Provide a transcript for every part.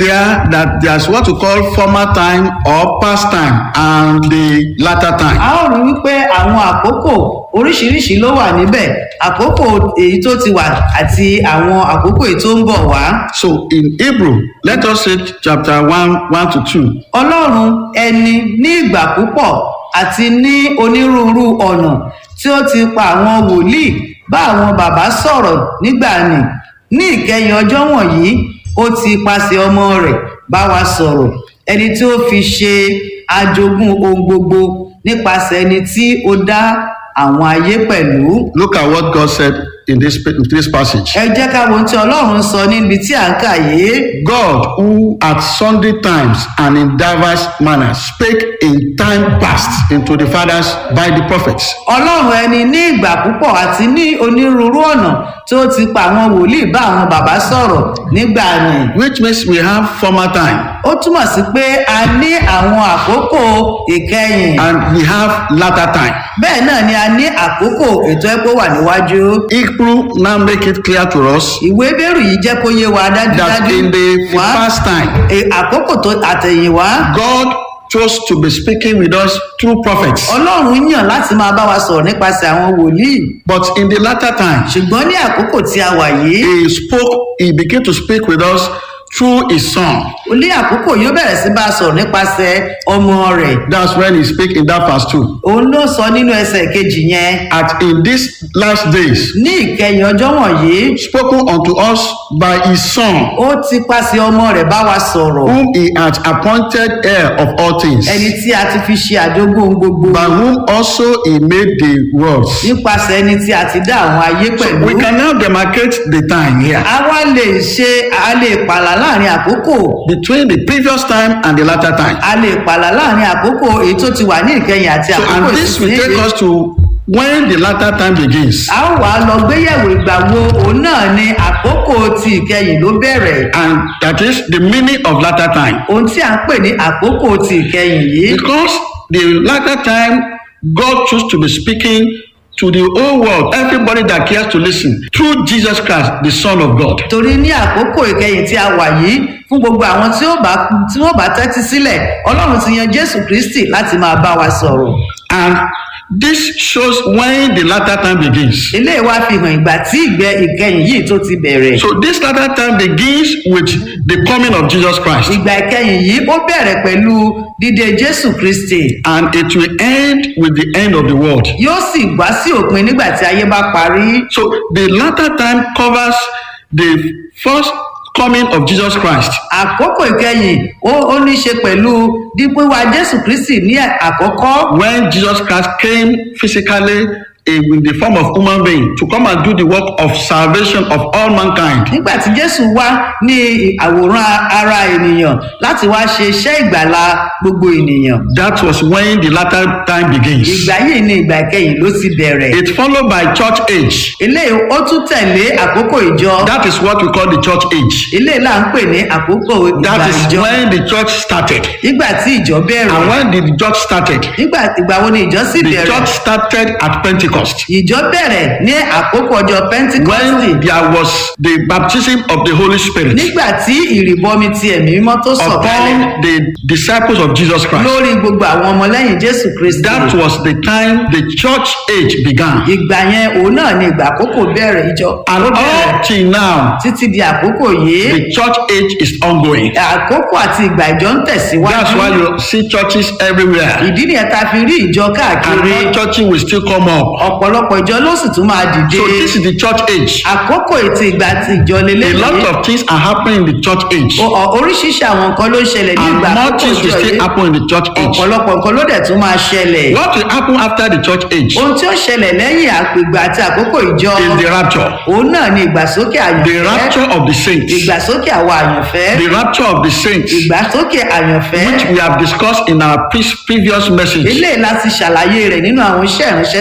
there that there's what we call former time or past time and the latter time. a ó rí wípé àwọn àkókò oríṣiríṣi ló wà níbẹ̀ àkókò èyí tó ti wà àti àwọn àkókò èyí tó ń bọ̀ wá. So in Hebrew, let us read chapter 1, 1 to 2. ọlọ́run ẹni ní ìgbà púpọ̀ àti ní onírúurú ọ̀nà tí ó ti pa àwọn wòlíì bá àwọn bàbá sọ̀rọ̀ nígbà nì ní ìkẹyìn ọjọ́ wọ̀nyí ó ti pàṣẹ ọmọ rẹ̀ bá wa sọ̀rọ̀ ẹni tí ó fi ṣe ajogún ohun gbogbo nípasẹ̀ ẹni tí ó dá àwọn ayé pẹ̀lú. Look at what God said in this, in this passage. ẹ jẹ́ ká wo ohun tí ọlọ́run sọ níbi tí à ń kà yìí. God, who at sundry times and in diverse manners spake in time past into the fathers by the prophets, ọlọ́run ẹni ní ìgbà púpọ̀ àti ní onírúurú ọ̀nà tí ó ti pa àwọn wòlíì bá àwọn bàbá sọ̀rọ̀ nígbà nì. which means we have former time ó túmọ̀ sí pé a ní àwọn àkókò ìkẹyìn and we have latter time. bẹ́ẹ̀ náà ni a ní àkókò ètò ẹ̀kọ́ wà níwájú. Hebrew now make it clear to us ìwé bẹ́rù yìí jẹ́ kó yé wa that dájúdájú in the wá past time, e- àkókò tó àtẹ̀yìnwá God chose to be speaking with us through prophets. ọlọ́run yàn láti máa bá wa sọ̀rọ̀ nípasẹ̀ àwọn wòlíì But in the latter time, ṣùgbọ́n ní àkókò tí a wà yìí he spoke, he began to speak with us through his son. ní àkókò yóò bẹ̀rẹ̀ sí bá a sọ̀rọ̀ nípasẹ̀ ọmọ rẹ̀ That's when he speak in that verse 2. òun ló sọ nínú ẹsẹ̀ kejì yẹn At in these last days, ní ìkẹyìn ọjọ́ wọ̀nyí spoken unto us by his son, ó ti pàṣẹ ọmọ rẹ̀ bá wa sọ̀rọ̀ whom he hath appointed heir of all things, ẹni tí a ti fi ṣe àjogún ohun gbogbo by whom also he made the worlds. nípasẹ̀ ẹni tí a ti dá àwọn ayé pẹ̀lú. We can now demarcate the time here a wá lè ṣe a lè pààlà láàrin àkókò between the previous time and the latter time. a lè pààlà láàrin àkókò èyí tó ti wà ní ìkẹyìn àti So, àkókò and this will take ìsinsìnyí. us to when the latter time begins. a ó wàá lọ gbéyẹ̀wò ìgbà wo òun náà ni àkókò ti ìkẹyìn ló bẹ̀rẹ̀ And that is the meaning of latter time. ohun tí à ń pè ní àkókò ti ìkẹyìn yìí Because the latter time, God chose to be speaking to the whole world, everybody that cares to listen, through Jesus Christ, the Son of God. torí ní àkókò ìkẹyìn tí a wà yìí fún gbogbo àwọn tí ó bá tí wọ́n bá tẹ́tí sílẹ̀ ọlọ́run ti yan jésù kristi láti máa bá wa sọ̀rọ̀ And this shows when the latter time begins. eléyìí wá fi hàn ìgbà tí ìgbẹ́ ìkẹyìn yìí tó ti bẹ̀rẹ̀ So this latter time begins with the coming of Jesus Christ. ìgbà ìkẹyìn yìí ó bẹ̀rẹ̀ pẹ̀lú dídé jésù kristi And it will end with the end of the world. yóò sì wá sí òpin nígbà tí ayé bá parí So the latter time covers the first coming of Jesus Christ. àkókò ìkẹyìn ó ó ní í ṣe pẹ̀lú dípéwá jésù kristi ní àkọ́kọ́ when Jesus Christ came physically in the form of human being to come and do the work of salvation of all mankind. nígbà tí jésù wá ní àwòrán ara ènìyàn láti wá ṣe iṣẹ́ ìgbàlá gbogbo ènìyàn That was when the latter time begins. ìgbà yìí ni ìgbà ìkẹyìn ló ti bẹ̀rẹ̀ It followed by church age. eléyìí ó tún tẹ̀lé àkókò ìjọ That is what we call the church age. eléyìí là ń pè ní àkókò ìgbà That is ìjọ when the church started. nígbà tí ìjọ bẹ̀rẹ̀ And when did the church started? nígbà ìgbà wo ni ìjọ sì The bẹ̀rẹ̀ church started at Pentecost. ìjọ bẹ̀rẹ̀ ní àkókò ọjọ́ pentikọ́sì When there was the baptism of the Holy Spirit nígbà tí ìrìbọmi ti ẹ̀mí mímọ́ tó sọ̀kalẹ̀ upon the disciples of Jesus Christ. lórí gbogbo àwọn ọmọlẹ́yìn jésù kristi That was the time the church age began. ìgbà yẹn òun náà ni ìgbà àkókò bẹ̀rẹ̀ ìjọ And ó bẹ̀rẹ̀ up till now, títí di àkókò yìí the church age is ongoing. àkókò àti ìgbà ìjọ ń That's tẹ̀síwájú why you see churches everywhere. ìdí nìyẹn tá a fi rí ìjọ And káàkiri more churches will still come up. ọ̀pọ̀lọpọ̀ ìjọ ló sì tún máa dìde So this is the church age. àkókò ètò ìgbà ti ìjọ A lélẹ́yìí lot of things are happening in the church age. O- ọ- oríṣiríṣi àwọn nǹkan ló ń ṣẹlẹ̀ ní And ìgbà more àkókò things will ìjọ still yìí happen in the church age. ọ̀pọ̀lọpọ̀ nǹkan ló dẹ̀ tún máa ṣẹlẹ̀ What will happen after the church age ohun tí ó ṣẹlẹ̀ lẹ́yìn àpègbà àti àkókò ìjọ is the rapture. òun náà ni ìgbàsókè The àyànfẹ́ rapture of the saints. ìgbàsókè àwọn àyànfẹ́ The rapture of the saints, ìgbàsókè àyànfẹ́ which we have discussed in our pre- previous message. eléyìí láti ṣàlàyé rẹ̀ nínú àwọn iṣẹ́ ìránṣẹ́ sẹ́yìn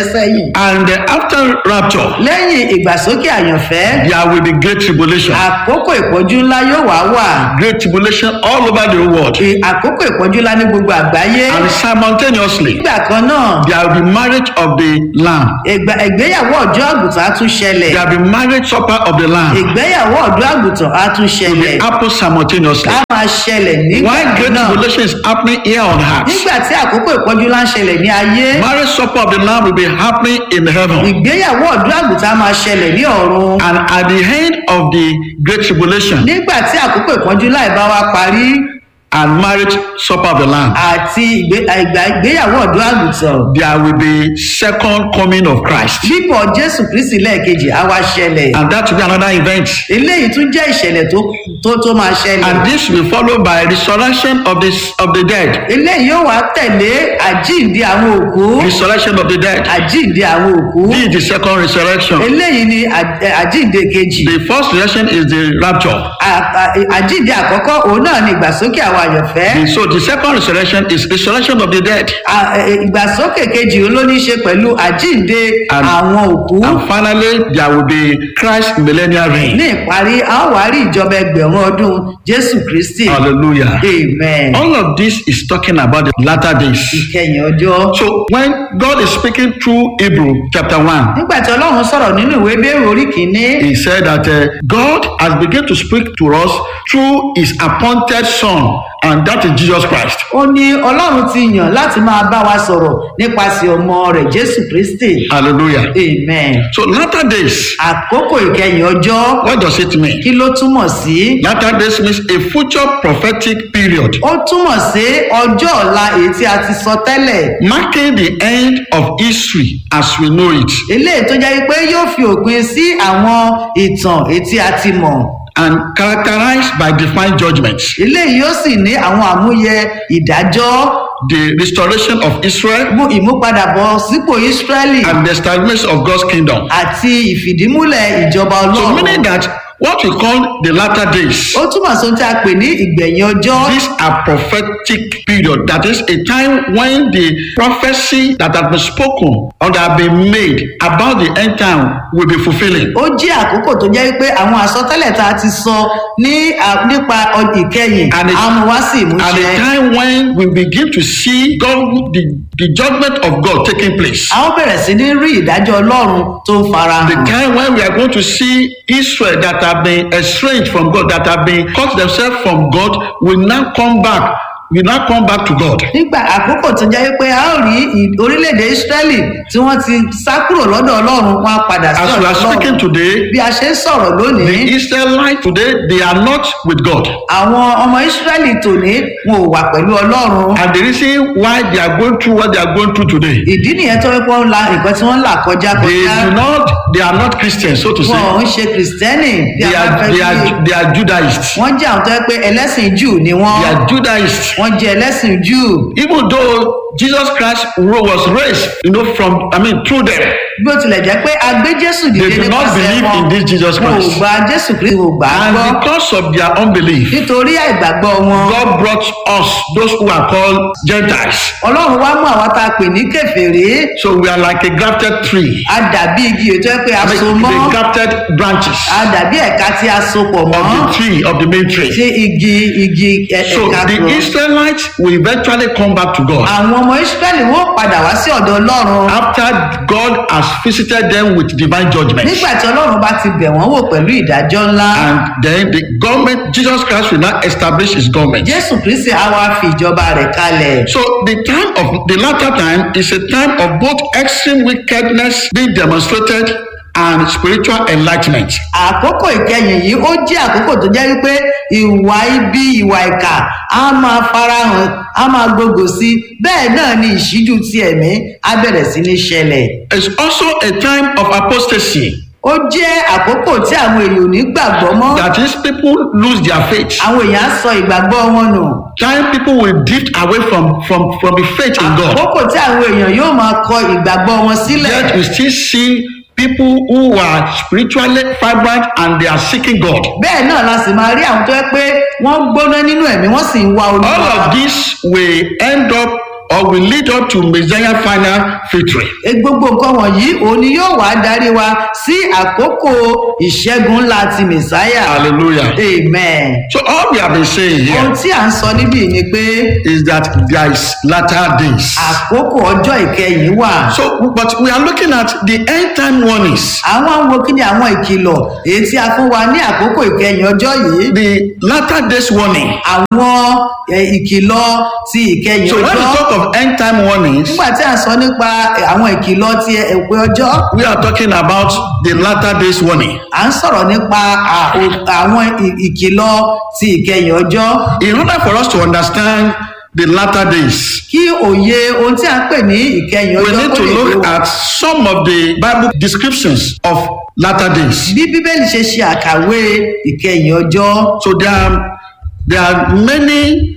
And uh, after rapture, lẹ́yìn ìgbàsókè àyànfẹ́ there will be great tribulation. àkókò ìpọ́njú ńlá yóò wá wà Great tribulation all over the world. Ì- àkókò ìpọ́njú ńlá ní gbogbo àgbáyé And simultaneously, nígbà kan náà there will be marriage of the Lamb. ìgbà- ìgbéyàwó ọ̀dọ́ àgùntàn á tún ṣẹlẹ̀ There will be marriage supper of the Lamb. ìgbéyàwó ọ̀dọ́ àgùntàn á tún It will ṣẹlẹ̀ happen simultaneously. á máa ṣẹlẹ̀ nígbà Why great náà tribulation is happening here on earth? nígbà tí àkókò ìpọ́njú ńlá ń ṣẹlẹ̀ ní ayé Marriage supper of the Lamb will be happening in heaven. ìgbéyàwó ọ̀dọ́ àgùntàn á máa ṣẹlẹ̀ ní ọ̀run And at the end of the great tribulation nígbà tí àkókò ìpọ́njú láì bá wa parí and marriage supper of the Lamb, àti ìgbé- ìgbà ìgbéyàwó ọ̀dọ́ àgùntàn there will be second coming of Christ. bíbọ̀ jésù kristi lẹ́ẹ̀kejì á wá ṣẹlẹ̀ And that will be another event. eléyìí tún jẹ́ ìṣẹ̀lẹ̀ tó tó tó máa ṣẹlẹ̀ And this will be followed by resurrection of the of the dead. eléyìí yóò wá tẹ̀lé àjíǹde àwọn òkú Resurrection of the dead. àjíǹde àwọn òkú This is the second resurrection. eléyìí ni à- ẹ, àjíǹde kejì The first resurrection is the rapture. À- à- àjíǹde àkọ́kọ́ òun náà ni ìgbàsókè àwọn àyànfẹ́ And so the second resurrection is resurrection of the dead. À- ẹ, ìgbàsókè kejì òun ló ní í ṣe pẹ̀lú àjíǹde And- àwọn òkú And finally, there will be Christ millennial reign. ní ìparí a ó wá rí ìjọba ẹgbẹ̀rún ọdún jésù kristi Hallelujah. amen All of this is talking about the latter days. ìkẹyìn ọjọ́ So when God is speaking through Hebrew chapter 1, nígbà tí ọlọ́run sọ̀rọ̀ nínú ìwé bẹ́ẹ̀rù orí kìíní he said that uh, God has begun to speak to us through his appointed son, and that is Jesus Christ. ó ní ọlọ́run ti yàn láti máa bá wa sọ̀rọ̀ nípasẹ̀ ọmọ rẹ̀ jésù kristi Hallelujah. amen So latter days, àkókò ìkẹyìn ọjọ́ what does it mean? kí ló túmọ̀ sí Latter days means a future prophetic period ó túmọ̀ sí ọjọ́ ọ̀la èyí tí a ti sọ tẹ́lẹ̀ marking the end of history as we know it eléyìí tó jẹ́ pé yóò fi òpin sí àwọn ìtàn èyí tí a ti mọ̀ and characterized by divine judgments. eléyìí yóò sì ní àwọn àmúyẹ ìdájọ́ The restoration of Israel mú ìmúpadàbọ̀ sípò ísírẹ́lì and the establishment of God's kingdom. àti ìfìdímúlẹ̀ ìjọba So ọlọ́run meaning that what we call the latter days, ó túmọ̀ sí ohun tí a pè ní ìgbẹ̀yìn ọjọ́ these are prophetic period. That is a time when the prophecy that has been spoken or that have been made about the end time will be fulfilling. ó jẹ́ àkókò tó jẹ́ pé àwọn àsọtẹ́lẹ̀ tá a ti sọ ní à- nípa ọ- ìkẹyìn And it- àwọn wá sí At ìmúṣẹ a time when we begin to see God, the, the judgment of God taking place. a ó bẹ̀rẹ̀ sí ní rí ìdájọ́ ọlọ́run tó ń fara The hàn time when we are going to see Israel that have been estranged from God, that have been cut themselves from God, will now come back, will now come back to God. nígbà àkókò tó jẹ́ pé a ó rí ì- orílẹ̀-èdè ísírẹ́lì tí wọ́n ti sá kúrò lọ́dọ̀ ọlọ́run wọn á padà sí As we ọ̀dọ̀ are speaking ọlọ́run today, bí a ṣe ń sọ̀rọ̀ the lónìí Israelites today, they are not with God. àwọn ọmọ ísírẹ́lì tòní wọn ò wà pẹ̀lú ọlọ́run And the reason why they are going through what they are going through today, ìdí nìyẹn tó wípé wọ́n ń la nǹkan tí wọ́n ń là kọjá they kọjá do not, they are not Christians, so to wọn say. ò ń ṣe kìrìsìtẹ́nì bí They a bá are, fẹ́ they sí are, they are Judaists. wọ́n jẹ́ àwọn tó yẹ pé ẹlẹ́sìn jù ni wọ́n They are Judaists. wọ́n jẹ́ ẹlẹ́sìn jù Even though Jesus Christ ro- was raised, you know, from, I mean, through them, bí ó tilẹ̀ jẹ́ pé a gbé jésù they dìde do not nípasẹ̀ believe wọn in this Jesus wọn ò Christ. gba jésù kristu wọn ò gbà á gbọ́ And because of their unbelief, nítorí àìgbàgbọ́ wọn God brought us, those who are called Gentiles. ọlọ́run wá mú àwọn tá a pè ní kẹfẹ́rẹ́ So we are like a grafted tree. a dàbí igi ètò ẹ pé a I so mean, mọ́ the grafted branches a dàbí ẹ̀ka tí a so pọ̀ of mọ́ the tree, of the main tree. tí igi igi ẹ- So ẹ̀ka the tó Israelites will eventually come back to God àwọn ọmọ israẹli wọn padà wá sí ọ̀dọ̀ ọlọ́run after God has visited them with divine judgment. nígbà tí ọlọ́run bá ti bẹ̀ wọ́n wò pẹ̀lú ìdájọ́ ńlá And then the government, Jesus Christ will now establish his government. jésù kristi á wá fi ìjọba rẹ̀ kalẹ̀ So the time of the latter time is a time of both extreme wickedness being demonstrated and spiritual enlightenment. àkókò ìkẹyìn yìí ó jẹ́ àkókò tó jẹ́ wípé ìwà ibi ìwà ìkà á máa farahàn á máa gbogbo sí i bẹ́ẹ̀ náà ni ìṣíjú ti ẹ̀mí á bẹ̀rẹ̀ sí ní ṣẹlẹ̀ It's also a time of apostasy. ó jẹ́ àkókò tí àwọn èèyàn ò ní gbàgbọ́ mọ́ That is, people lose their faith. àwọn èèyàn á sọ ìgbàgbọ́ wọn nù Time people will drift away from from from the faith in God. àkókò tí àwọn èèyàn yóò máa kọ ìgbàgbọ́ wọn sílẹ̀ Yet we still see people who are spiritually vibrant and they are seeking God. bẹ́ẹ̀ náà la sì máa rí àwọn tó yẹ pé wọ́n gbóná nínú ẹ̀mí wọ́n sì ń wá All olúwa of this will end up or will lead up to Messiah final victory. E gbogbo nǹkan wọ̀nyí òun ni yóò wá darí wa sí àkókò ìṣẹ́gun ńlá ti mẹ̀sáyà Hallelujah. amen. So all we have been saying ohun here tí à ń sọ níbí ni pé is that there is latter days. àkókò ọjọ́ ìkẹyìn wà. So, but we are looking at the end time warnings. àwọn wo kí ni àwọn ìkìlọ̀ èyí tí a fún wa ní àkókò ìkẹyìn ọjọ́ yìí The latter days warning. àwọn eh, ìkìlọ̀ ti ìkẹyìn So when we ọjọ́ talk of end time warnings, nígbà tí a sọ nípa eh, àwọn ìkìlọ̀ ti ẹ̀pẹ́ ọjọ́ we are talking about the latter days warning. à ń sọ̀rọ̀ nípa à- o- àwọn ì- ìkìlọ̀ ti ìkẹyìn ọjọ́ In order for us to understand the latter days, kí òye ohun tí a ń pè ní ìkẹyìn we ọjọ́ need kó to lè yé look wa. at some of the Bible descriptions of latter days. bí bíbélì ṣe ṣe àkàwé ìkẹyìn ọjọ́ So there are, there are many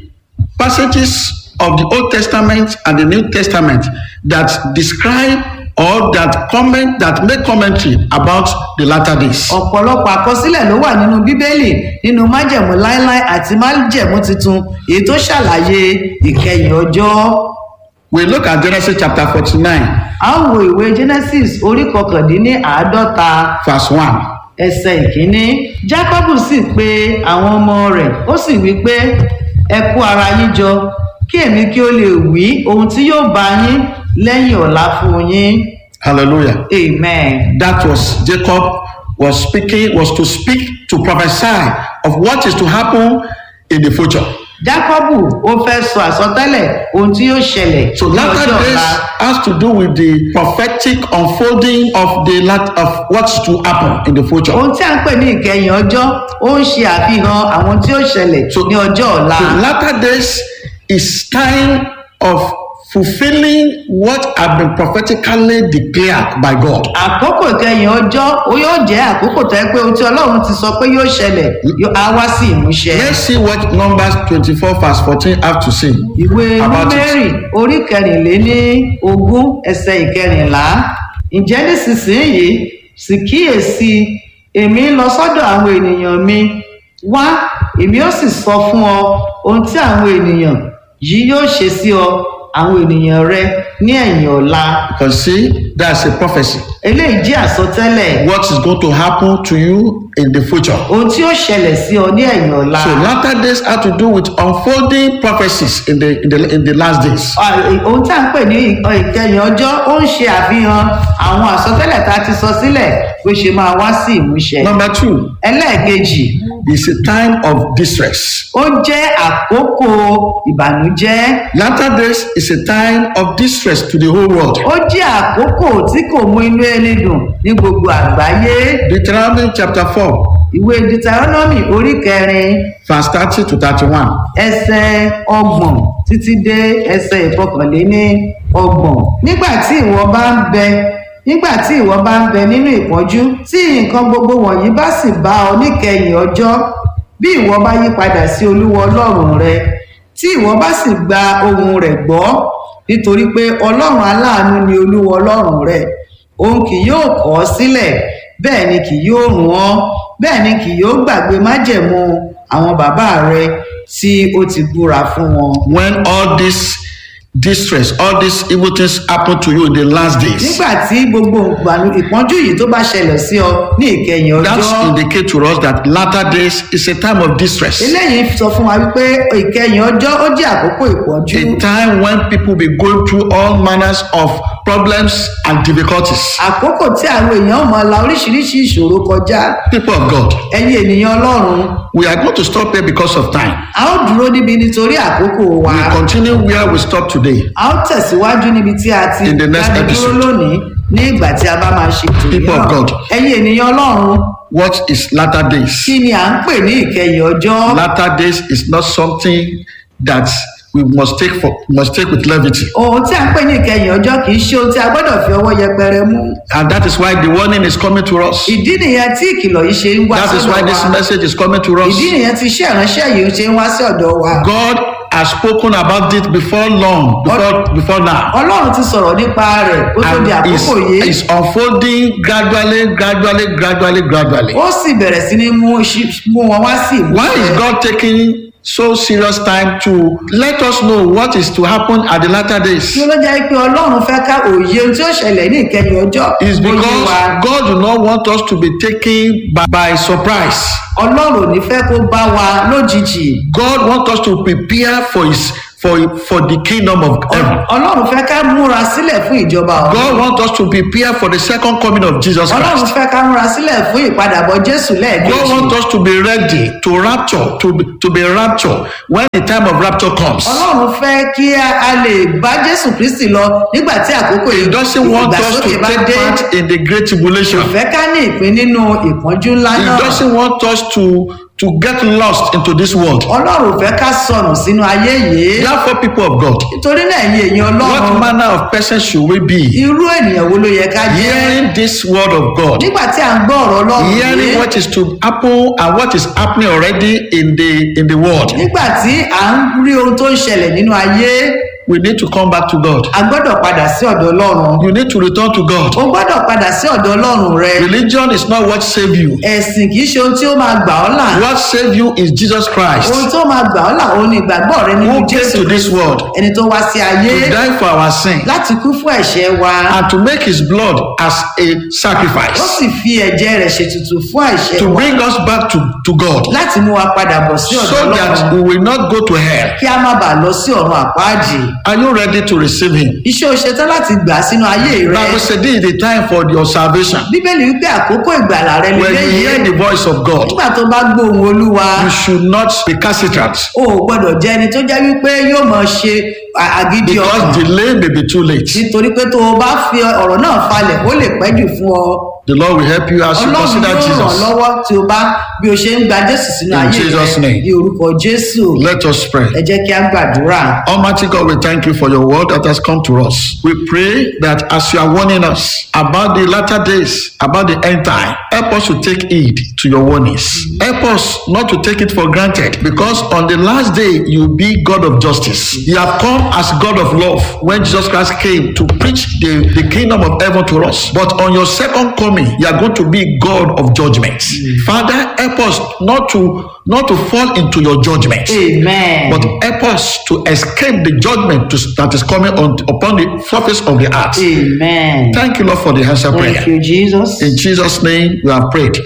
passages of the Old Testament and the New Testament that describe or that comment that make commentary about the latter days. ọ̀pọ̀lọpọ̀ àkọsílẹ̀ ló wà nínú bíbélì nínú májẹ̀mú láéláé àti májẹ̀mú tuntun èyí tó ṣàlàyé ìkẹyìn ọjọ́ We look at Genesis chapter 49, a ó wo ìwé genesis orí kọkàndínní àádọ́ta verse 1. ẹsẹ̀ ìkíní jacob sì pe àwọn ọmọ rẹ̀ ó sì wí pé ẹ kó ara yín jọ kí èmi kí ó lè wí ohun tí yóò bá yín lẹ́yìn ọ̀la fún yín Hallelujah. amen. That was Jacob was speaking, was to speak, to prophesy of what is to happen in the future. jacobu ó fẹ́ sọ àsọtẹ́lẹ̀ ohun tí yóò ṣẹlẹ̀ So ní latter ọjọ́ days ọ̀la. has to do with the prophetic unfolding of the lat of what's to happen in the future. ohun tí a ń pè ní ìkẹyìn ọjọ́ ó ń ṣe àfihàn àwọn tí ó ṣẹlẹ̀ So- ní ọjọ́ ọ̀la The latter days is time of fulfilling what have been prophetically declared by God. àkókò ìkẹyìn ọjọ́ ó yóò jẹ́ àkókò tó yẹ pé ohun tí ọlọ́run ti sọ pé yóò ṣẹlẹ̀ yóò á wá sí ìmúṣẹ. Let's see what Numbers 24 verse 14 have to say. ìwé about it. númẹ́rì orí kẹrìnléní ogún ẹsẹ̀ ìkẹrìnlá ǹjẹ́ nísinsìnyí sì kíyèsí èmi ń lọ sọ́dọ̀ àwọn ènìyàn mi wá èmi ó sì sọ fún ọ ohun tí àwọn ènìyàn yìí yóò ṣe sí ọ àwọn ènìyàn rẹ ní ẹ̀yìn ọ̀la Because see, that's a prophecy. eléyìí jẹ́ àsọtẹ́lẹ̀ What is going to happen to you in the future. ohun tí ó ṣẹlẹ̀ sí ọ ní ẹ̀yìn ọ̀la So latter days have to do with unfolding prophecies in the in the in the last days. Ah, ohun tí a ń pè ní ìkẹyìn ọjọ́ ó ń ṣe àfihàn àwọn àsọtẹ́lẹ̀ tá a ti sọ sílẹ̀ bó ṣe máa wá sí ìmúṣẹ. Number two ẹlẹ́ẹ̀kejì is a time of distress. ó jẹ́ àkókò ìbànújẹ́ Latter days is a time of distress to the whole world. ó jẹ́ àkókò tí kò mú inú ẹni dùn ní gbogbo àgbáyé Deuteronomy chapter 4, ìwé deuteronomy orí kẹrin verse 30 to 31. ẹsẹ̀ ọgbọ̀n títí dé ẹsẹ̀ ìfọkànléní ọgbọ̀n nígbà tí ìwọ bá ń bẹ nígbà tí ìwọ bá ń bẹ nínú ìpọ́njú tí nǹkan gbogbo wọ̀nyí bá sì bá ọ níkẹyìn ọjọ́ bí ìwọ bá yí padà sí olúwa ọlọ́run rẹ tí ìwọ bá sì gba ohùn rẹ̀ gbọ́ nítorí pé ọlọ́run aláàánú ni olúwa ọlọ́run rẹ òun kì yóò kọ̀ ọ́ sílẹ̀ bẹ́ẹ̀ ni kì yóò run ọ́ bẹ́ẹ̀ ni kì yóò gbàgbé májẹ̀mú àwọn bàbá rẹ tí ó ti búra fún wọn. When all this distress, all these evil things happen to you in the last days, nígbà tí gbogbo ìgbàlú ìpọ́njú yìí tó bá ṣẹlẹ̀ sí ọ ní ìkẹyìn that's ọjọ́ indicate to us that latter days is a time of distress. eléyìí sọ fún wa wípé ìkẹyìn ọjọ́ ó jẹ́ àkókò ìpọ́njú A time when people be going through all manners of problems and difficulties. àkókò tí àwọn èèyàn mọ̀ la oríṣiríṣi ìṣòro kọjá People of God, ẹ̀yin ènìyàn ọlọ́run we are going to stop here because of time. a ó dúró níbi nítorí àkókò wa We continue where we stop today. a ó tẹ̀síwájú níbi tí a ti In the next dáni dúró episode. lónìí ní ìgbà tí a bá máa ṣe ètò People of náà God. ẹ̀yin ènìyàn ọlọ́run What is latter days? kí ni à ń pè ní ìkẹyìn ọjọ́ Latter days is not something that we must take for must take with levity. ohun tí à ń pè ní ìkẹyìn ọjọ́ kì í ṣe ohun tí a gbọ́dọ̀ fi ọwọ́ yẹpẹrẹ mú And that is why the warning is coming to us. ìdí nìyẹn tí ìkìlọ̀ yìí ṣe ń wá That is why sọ́dọ̀ this wa message is coming to us. ìdí nìyẹn tí iṣẹ́ ìránṣẹ́ yìí ṣe ń wá sí ọ̀dọ̀ wa God has spoken about it before long, before before now. ọlọ́run ti sọ̀rọ̀ nípa rẹ̀ kó tó di And is, àkókò yìí is unfolding gradually, gradually, gradually, gradually. ó sì bẹ̀rẹ̀ sí ní mú ṣí- mú wọn wá sí Why is ìmúṣẹ God taking so serious time to let us know what is to happen at the latter days. kí ló jẹ́ pé ọlọ́run fẹ́ ká òye ohun tí ó ṣẹlẹ̀ ní ìkẹyìn ọjọ́ It's ó yé because wa God do not want us to be taken by, by surprise. ọlọ́run ò ní fẹ́ kó bá wa lójijì God want us to prepare for his for for the kingdom of heaven. ọlọ́run fẹ́ ká múra sílẹ̀ fún ìjọba ọ̀run God want us to prepare for the second coming of Jesus ọlọ́run Christ. fẹ́ ká múra sílẹ̀ fún ìpadàbọ̀ jésù God lẹ́ẹ̀kejì want us to be ready to rapture to be, to be rapture when the time of rapture comes. ọlọ́run fẹ́ kí a a lè bá jésù kristi lọ nígbà tí àkókò He doesn't want us to ìgbàsókè bá take dé part in the great tribulation. fẹ́ ká ní ìpín nínú ìpọ́njú ńlá He náà doesn't want us to to get lost into this world. ọlọ́run ò fẹ́ ká sọnù sínú ayé yìí Therefore, people of God, nítorí náà ẹ̀yin èèyàn what ọlọ́run manner of person should we be? irú ènìyàn wo ló yẹ ká jẹ́ Hearing this word of God, nígbà tí à ń gbọ́ ọ̀rọ̀ ọlọ́run hearing yìí what is to happen and what is happening already in the in the world. nígbà tí à ń rí ohun tó ń ṣẹlẹ̀ nínú ayé We need to come back to God. a gbọ́dọ̀ padà sí ọ̀dọ̀ ọlọ́run You need to return to God. o gbọ́dọ̀ padà sí ọ̀dọ̀ ọlọ́run rẹ Religion is not what save you. ẹ̀sìn kì í ṣe ohun tí ó máa gbà ọ́ là What save you is Jesus ohun Christ tó máa gbà ọ́ là òun ni ìgbàgbọ́ rẹ nínú who came jésù to this world ẹni tó wá sí ayé to die for our sin láti kú fún ẹ̀ṣẹ̀ wa and to make his blood as a ó sacrifice sì fi ẹ̀jẹ̀ rẹ̀ ṣètùtù fún ẹ̀ṣẹ̀ to wa bring us back to, to God láti mú wa padà bọ̀ sí ọ̀dọ̀ so that ọlọ́run we will not go to hell. kí a má bàa lọ sí ọ̀run àpáàdì Are you ready to receive him? iṣẹ́ o ṣetán láti gbà sínú ayé rẹ Bible said this is the time for your salvation. bíbélì wípé àkókò ìgbàlà rẹ When you hear lélẹ́yìí the voice of God, nígbà tó bá gbóhùn olúwa you should not be recalcitrant o ò gbọdọ̀ jẹ́ ẹni tó jẹ́ wípé yóò mọ̀ ṣe à- àgídí ọkàn because delay may be too late. nítorí pé tó o bá fi ọ̀rọ̀ náà falẹ̀ ó lè pẹ́ jù fún ọ The Lord will help you as you ọlọ́run consider yóò ràn ọ́ Jesus. lọ́wọ́ tí o bá bí o ṣe ń gba jésù sínú In ayé Jesus' rẹ name. ní orúkọ jésù Let us pray. ẹ jẹ́ kí a gbàdúrà Almighty God, we thank you for your word that has come to us. We pray that as you are warning us about the latter days, about the end time, help us to take heed to your warnings. Help us not to take it for granted because on the last day you will be God of justice. You have come as God of love when Jesus Christ came to preach the, the kingdom of heaven to us. But on your second coming, you are going to be God of judgment. Father, help us not to not to fall into your judgment amen but help us to escape the judgment to, that is coming on, upon the surface of the earth. amen Thank you, Lord, for the answer thank prayer. you jesus In Jesus' name, we have prayed.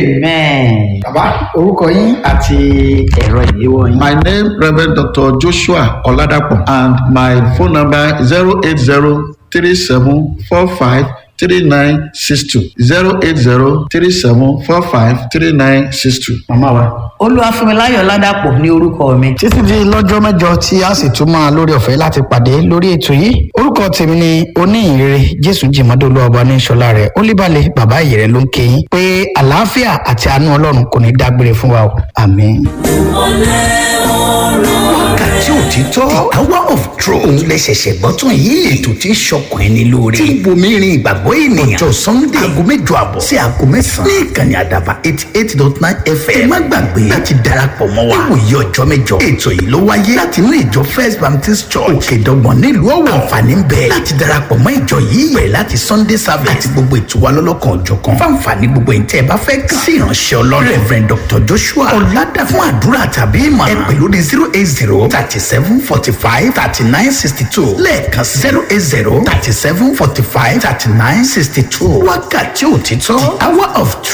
amen. bàbá orúkọ yín àti ẹ̀rọ ìléwọ́ yín. My name, Reverend Dr. Joshua Oladapo, and my phone number is 0803745 3962 0803745 3962. màmá wa. olúwafúnmiláyọ̀ ládàpọ̀ ní orúkọ mi títí di lọ́jọ́ mẹ́jọ tí a sì tún máa lórí ọ̀fẹ́ láti pàdé lórí ètò yìí orúkọ tèmi ni oníhìnrere jésù jìmọ́dọ́lù ọba ní ìṣọlá rẹ̀ olíbalẹ̀ bàbá ìyẹrẹ ló ń kéyìn pé àlàáfíà àti àánú ọlọ́run kò ní dágbére fún wa o àmín. wákàtí òtítọ́ the hour of truth òun lè ṣẹ̀ṣẹ̀ gbọ́ tán yìí ètò tí ń ṣọkàn ẹni lóore tí ń bomi rin ìgbàgbọ́ ènìyàn ọjọ́ sunday aago mẹ́jọ àbọ̀ sí aago mẹ́sàn-án ní ìkànnì àdàbà eighty eight dot nine fm ẹ má gbàgbé láti darapọ̀ mọ́ wa níwòye ọjọ́ mẹ́jọ ètò yìí ló wáyé láti inú ìjọ first baptist church òkèdọ́gbọ̀n nílùú ọ̀wọ̀ àǹfààní ń bẹ láti darapọ̀ mọ́ ìjọ yìí bẹ̀rẹ̀ láti sunday service àti gbogbo ètò wa lọ́lọ́kan òjọ̀kan fáǹfààní gbogbo ìtẹ́ ẹ bá fẹ́ kàn sí ìránṣẹ́ ọlọ́run reverend dr joshua ọ̀làdà fún àdúrà tàbí ìmọ̀ ẹ pè lórí zero eight zero thirty seven forty five thirty nine sixty two lẹ́ẹ̀kan zero eight zero thirty seven forty five thirty nine sixty two wákàtí òtítọ́ the hour of truth